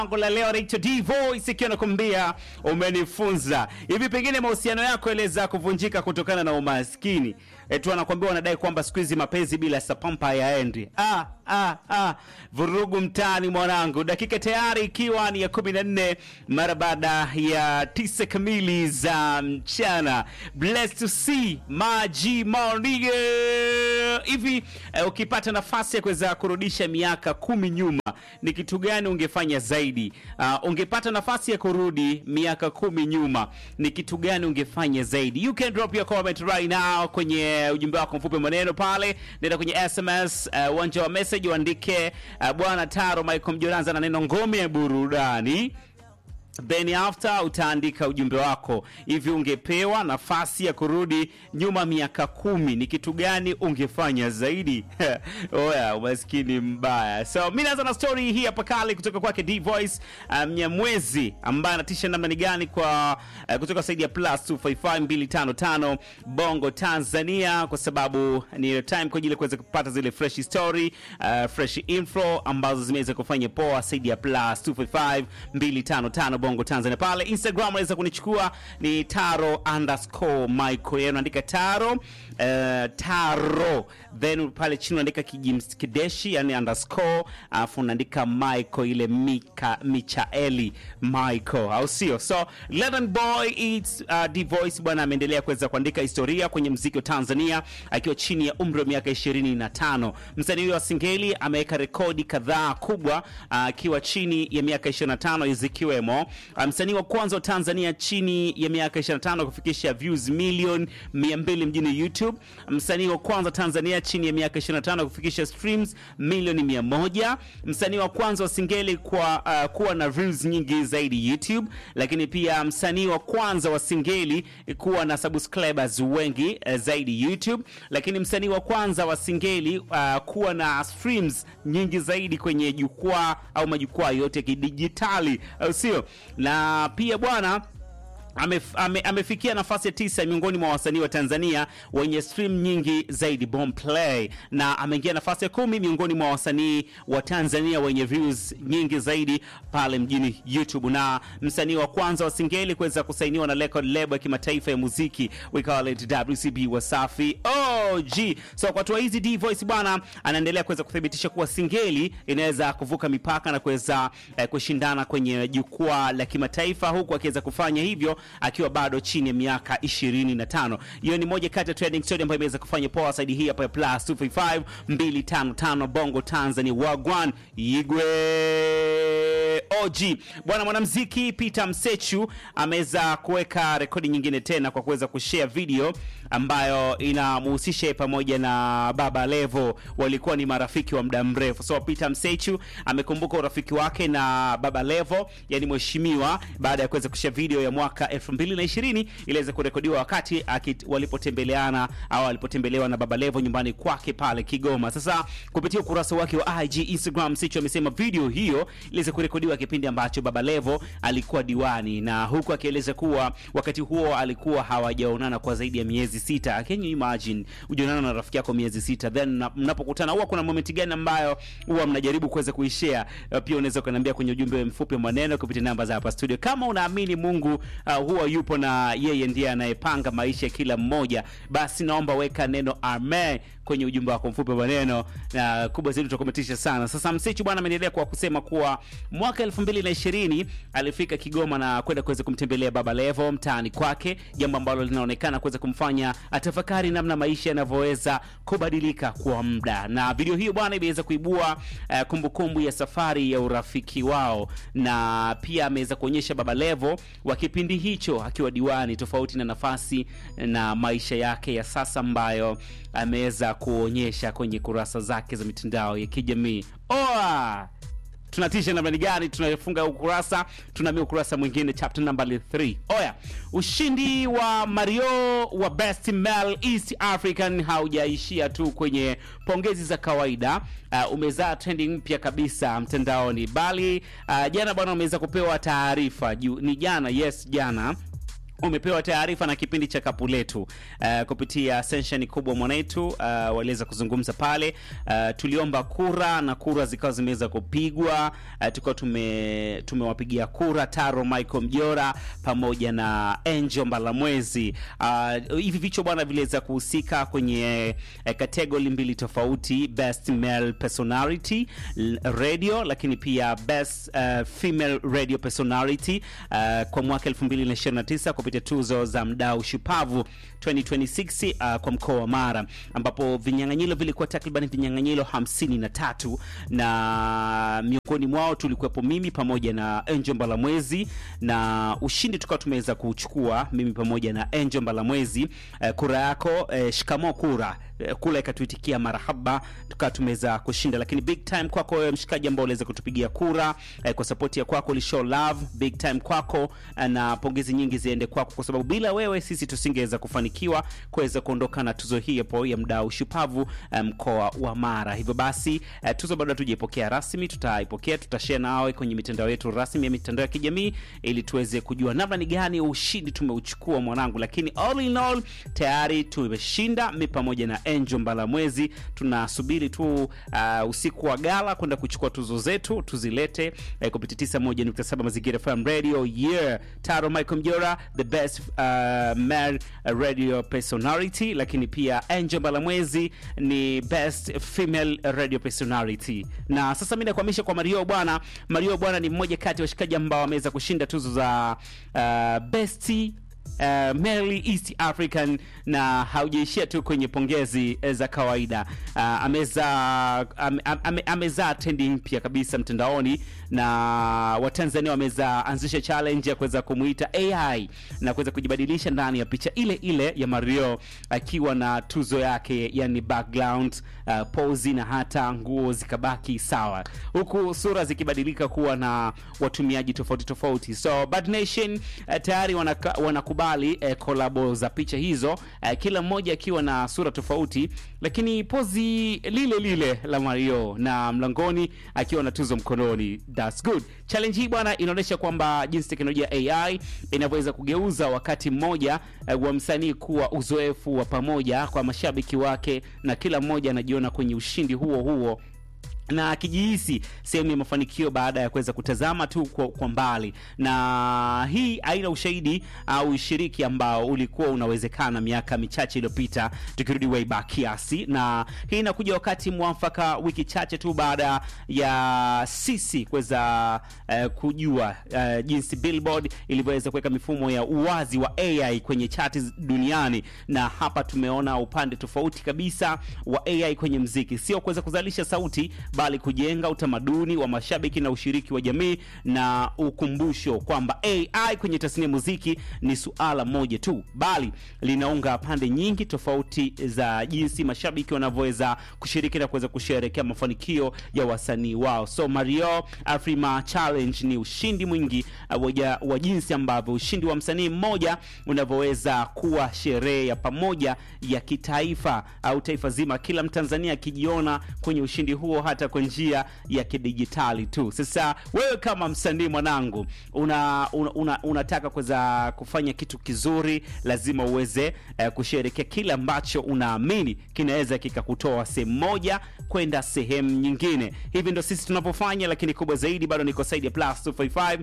langu la leo naitwa D Voice ikiwa nakwambia umenifunza hivi. Pengine mahusiano yako yaliweza kuvunjika kutokana na umaskini tu, anakwambia wanadai kwamba siku hizi mapenzi bila sapampa hayaendi. Ah, ah, ah. Vurugu mtaani mwanangu, dakika tayari ikiwa ni ya kumi na nne mara baada ya tisa kamili za mchana. Blessed to see Maji Maonige hivi. Eh, ukipata nafasi ya kuweza kurudisha miaka kumi nyuma ni kitu gani ungefanya zaidi? Uh, ungepata nafasi ya kurudi miaka kumi nyuma ni kitu gani ungefanya zaidi? You can drop your comment right now kwenye ujumbe wako mfupi maneno pale, nenda kwenye SMS uwanja uh, wa message uandike uh, bwana Taro Michael Mjoranza na neno ngome ya burudani then after utaandika ujumbe wako. Hivi ungepewa nafasi ya kurudi nyuma miaka kumi, ni kitu gani ungefanya zaidi? Oya, umaskini mbaya. So mi naanza na story hii hapa kali kutoka kwake D Voice Mnyamwezi, um, ambaye anatisha namna ni gani kwa uh, kutoka saidi ya plus 255255 Bongo Tanzania, kwa sababu ni time kwa ajili ya kuweza kupata zile fresh story uh, fresh info ambazo zimeweza kufanya poa saidi ya plus 255255 Bongo Tanzania. Pale Instagram unaweza kunichukua ni taro underscore Michael, yeye unaandika taro uh, taro then pale chini unaandika kijimskideshi yani underscore alafu unaandika Michael ile Mika Michaeli Michael, au sio? So Leaden Boy it's uh, D Voice bwana ameendelea kuweza kuandika historia kwenye mziki wa Tanzania akiwa chini ya umri wa miaka 25. Msanii huyo wa Singeli ameweka rekodi kadhaa kubwa akiwa uh, chini ya miaka 25 zikiwemo msanii wa kwanza wa Tanzania chini ya miaka 25 kufikisha views milioni 200 mjini YouTube. Msanii wa kwanza Tanzania chini ya miaka 25 kufikisha streams milioni 100. Msanii wa kwanza wa Singeli kwa uh, kuwa na views nyingi zaidi YouTube, lakini pia msanii wa kwanza wa Singeli kuwa na subscribers wengi uh, zaidi YouTube, lakini msanii wa kwanza wa Singeli uh, kuwa na streams nyingi zaidi kwenye jukwaa au majukwaa yote ya kidijitali, au sio? na pia bwana Amef, ame, amefikia nafasi ya tisa miongoni mwa wasanii wa Tanzania wenye stream nyingi zaidi Boomplay, na ameingia nafasi ya kumi miongoni mwa wasanii wa Tanzania wenye views nyingi zaidi pale mjini YouTube, na msanii wa kwanza wa Singeli kuweza kusainiwa na record label ya kimataifa ya muziki we call it WCB Wasafi OG. So kwa hatua hizi D Voice bwana anaendelea kuweza kuthibitisha kuwa Singeli inaweza kuvuka mipaka na kuweza eh, kushindana kwenye jukwaa la kimataifa huku akiweza kufanya hivyo akiwa bado chini ya miaka 25. Hiyo ni moja kati ya trending story ambayo imeweza kufanya poa saidi hii hapa ya plus 255 255 Bongo Tanzania Wagwan Igwe OG. Bwana mwanamuziki Peter Msechu ameweza kuweka rekodi nyingine tena kwa kuweza kushare video ambayo inamhusisha pamoja na Baba Levo, walikuwa ni marafiki wa muda mrefu. So Peter Msechu amekumbuka urafiki wake na Baba Levo, yani mheshimiwa, baada ya kuweza kushare video ya mwaka 2020 iliweza kurekodiwa wakati akit, walipotembeleana au alipotembelewa na Baba Levo nyumbani kwake pale Kigoma. Sasa kupitia ukurasa wake wa IG Instagram, Msechu amesema video hiyo iliweza kurekodiwa kipindi ambacho Baba Levo alikuwa diwani, na huku akieleza kuwa wakati huo alikuwa hawajaonana kwa zaidi ya miezi sita. Can you imagine ujaonana na rafiki yako miezi sita, then mnapokutana huwa kuna moment gani ambayo huwa mnajaribu kuweza kuishare? Pia unaweza kuniambia kwenye ujumbe mfupi wa maneno kupitia namba za hapa studio, kama unaamini Mungu uh, huwa yupo na yeye ndiye anayepanga maisha ya kila mmoja, basi naomba weka neno amen kwenye ujumbe wako mfupi wa maneno, na kubwa zaidi utakometisha sana. Sasa Msechu bwana ameendelea kwa kusema kuwa mwaka 2020 alifika Kigoma na kwenda kuweza kumtembelea Baba Levo mtaani kwake, jambo ambalo linaonekana kuweza kumfanya atafakari namna maisha yanavyoweza kubadilika kwa muda. Na video hiyo bwana imeweza kuibua uh, kumbukumbu ya safari ya urafiki wao, na pia ameweza kuonyesha Baba Levo wa kipindi hicho akiwa diwani, tofauti na nafasi na maisha yake ya sasa ambayo ameweza kuonyesha kwenye kurasa zake za mitandao ya kijamii. Oa! tunatisha namna gani? Tunafunga ukurasa, tunaamia ukurasa mwingine, chapter number 3. Oya, ushindi wa Mario wa Best Male East African haujaishia tu kwenye pongezi za kawaida. Uh, umezaa trending mpya kabisa mtandaoni, bali uh, jana bwana umeweza kupewa taarifa juu, ni jana, yes jana umepewa taarifa na kipindi cha kapu letu uh, kupitia sesheni kubwa mwanetu uh, waliweza kuzungumza pale uh, tuliomba kura na kura zikawa zimeweza kupigwa uh, tukawa tume tumewapigia kura Taro Michael Mjora pamoja na Angel Mbalamwezi uh, hivi vichwa bwana viliweza kuhusika kwenye uh, kategori mbili tofauti best male personality l- radio lakini pia best uh, female radio personality uh, kwa mwaka 2029 kupitia tuzo za mdau shupavu 2026 uh, kwa mkoa wa Mara ambapo vinyang'anyiro vilikuwa takriban vinyang'anyiro 53 na miongoni mwao tulikuwepo mimi pamoja na Angel Mbalamwezi na ushindi tukawa tumeweza kuchukua mimi pamoja na Angel Mbalamwezi uh, kura yako uh, shikamo kura uh, kula ikatuitikia marahaba tukawa tumeweza kushinda lakini big time kwako wewe mshikaji ambao uliweza kutupigia kura uh, kwa sapoti ya kwako ulishow love big time kwako uh, na pongezi nyingi ziende kwako kwa sababu bila wewe sisi tusingeweza kufanikiwa kuweza kuondoka na tuzo hii hapo ya mdau shupavu mkoa um, wa Mara. Hivyo basi uh, tuzo bado hatujaipokea rasmi, tutaipokea tutashare nawe kwenye mitandao yetu rasmi ya mitandao ya kijamii ili tuweze kujua namna ni gani ushindi tumeuchukua mwanangu, lakini all in all tayari tumeshinda mi pamoja na Angel Mbalamwezi. Tunasubiri tu uh, usiku wa gala kwenda kuchukua tuzo zetu tuzilete uh, kupitia 91.7 Mazingira FM Radio. Yeah, Taro Michael Mjora the best uh, male radio personality, lakini pia Angel Mbalamwezi ni best female radio personality. Na sasa mimi nakuhamisha kwa Mario bwana. Mario bwana ni mmoja kati ya washikaji ambao wameweza kushinda tuzo za uh, best uh, Merely East African na haujaishia tu kwenye pongezi eh, za kawaida uh, ameza ame, ame, amezaa trendi mpya kabisa mtandaoni na Watanzania wameza anzisha challenge ya kuweza kumuita AI na kuweza kujibadilisha ndani ya picha ile ile ya Mario akiwa na tuzo yake yani background uh, pozi na hata nguo zikabaki sawa, huku sura zikibadilika kuwa na watumiaji tofauti tofauti. So Bad Nation uh, tayari wanaka, wanakubali uh, kolabo za picha hizo uh, kila mmoja akiwa na sura tofauti, lakini pozi lile lile la Mario na mlangoni akiwa na tuzo mkononi. That's good. Challenge hii bwana inaonyesha kwamba jinsi teknolojia ya AI inavyoweza kugeuza wakati mmoja uh, wa msanii kuwa uzoefu wa pamoja kwa mashabiki wake, na kila mmoja anajiona kwenye ushindi huo huo na akijihisi sehemu ya mafanikio baada ya kuweza kutazama tu kwa, kwa mbali. Na hii haina ushahidi au ushiriki ambao ulikuwa unawezekana miaka michache iliyopita, tukirudi way back kiasi, na hii inakuja wakati mwafaka, wiki chache tu baada ya sisi kuweza uh, kujua uh, jinsi Billboard ilivyoweza kuweka mifumo ya uwazi wa AI kwenye chati duniani, na hapa tumeona upande tofauti kabisa wa AI kwenye mziki, sio kuweza kuzalisha sauti bali kujenga utamaduni wa mashabiki na ushiriki wa jamii na ukumbusho kwamba AI kwenye tasnia ya muziki ni suala moja tu, bali linaunga pande nyingi tofauti za jinsi mashabiki wanavyoweza kushiriki na kuweza kusherehekea mafanikio ya wasanii wao. So Mario Afrima Challenge ni ushindi mwingi uh, wa jinsi ambavyo ushindi wa msanii mmoja unavyoweza kuwa sherehe ya pamoja ya kitaifa au taifa zima, kila Mtanzania akijiona kwenye ushindi huo hata kwa njia ya kidijitali tu. Sasa wewe kama msanii mwanangu, una, una, una, unataka kuweza kufanya kitu kizuri, lazima uweze eh, kusherekea kile ambacho unaamini kinaweza kikakutoa sehemu moja kwenda sehemu nyingine. Hivi ndo sisi tunavyofanya, lakini kubwa zaidi bado niko side ya plus 255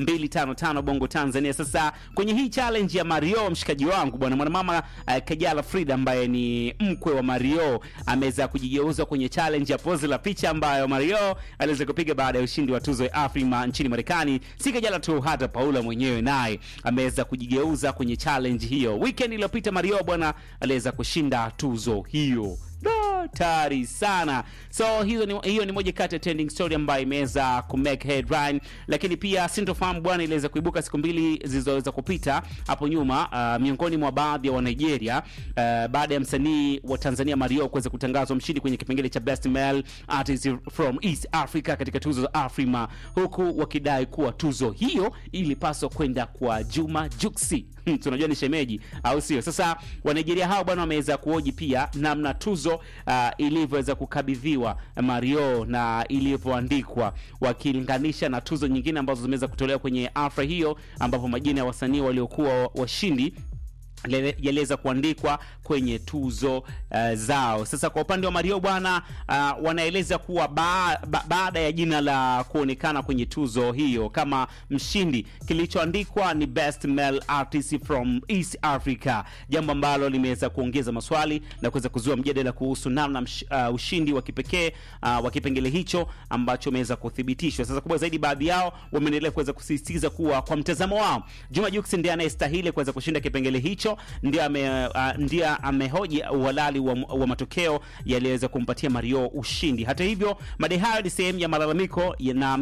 255 Bongo Tanzania. Sasa kwenye hii challenge ya Mario, mshikaji wangu bwana mwanamama eh, Kajala Frida ambaye ni mkwe wa Mario ameweza kujigeuza kwenye challenge ya pose la picha ambayo Mario aliweza kupiga baada ya ushindi wa tuzo ya Afrima nchini Marekani. Si Kajala tu, hata Paula mwenyewe naye ameweza kujigeuza kwenye challenge hiyo. Weekend iliyopita Mario bwana aliweza kushinda tuzo hiyo hatari sana. So hizo ni, hiyo ni moja kati ya trending story ambayo imeweza ku make headline, lakini pia sintofahamu bwana iliweza kuibuka siku mbili zilizoweza kupita hapo nyuma, uh, miongoni mwa baadhi ya wa Nigeria uh, baada ya msanii wa Tanzania Mario kuweza kutangazwa mshindi kwenye kipengele cha Best Male Artist from East Africa katika tuzo za Afrima, huku wakidai kuwa tuzo hiyo ilipaswa kwenda kwa Juma Juksi. Hmm, tunajua ni shemeji au sio? Sasa wa Nigeria hao bwana wameweza kuoji pia namna tuzo uh, uh, ilivyoweza kukabidhiwa Mario na ilivyoandikwa, wakilinganisha na tuzo nyingine ambazo zimeweza kutolewa kwenye afra hiyo, ambapo majina ya wasanii waliokuwa washindi yaliweza kuandikwa kwenye tuzo uh, zao. Sasa kwa upande wa Mario bwana, uh, wanaeleza kuwa ba, ba, baada ya jina la kuonekana kwenye tuzo hiyo kama mshindi, kilichoandikwa ni best male artist from East Africa, jambo ambalo limeweza kuongeza maswali na kuweza kuzua mjadala kuhusu namna uh, ushindi wa kipekee uh, wa kipengele hicho ambacho umeweza kuthibitishwa. Sasa kubwa zaidi, baadhi yao wameendelea kuweza kusisitiza kuwa kwa mtazamo wao Juma Jux ndiye anayestahili kuweza kushinda kipengele hicho ndiye ame, uh, ndiye amehoji uhalali wa, wa matokeo yaliyoweza kumpatia Mario ushindi. Hata hivyo, madai hayo ni sehemu ya malalamiko na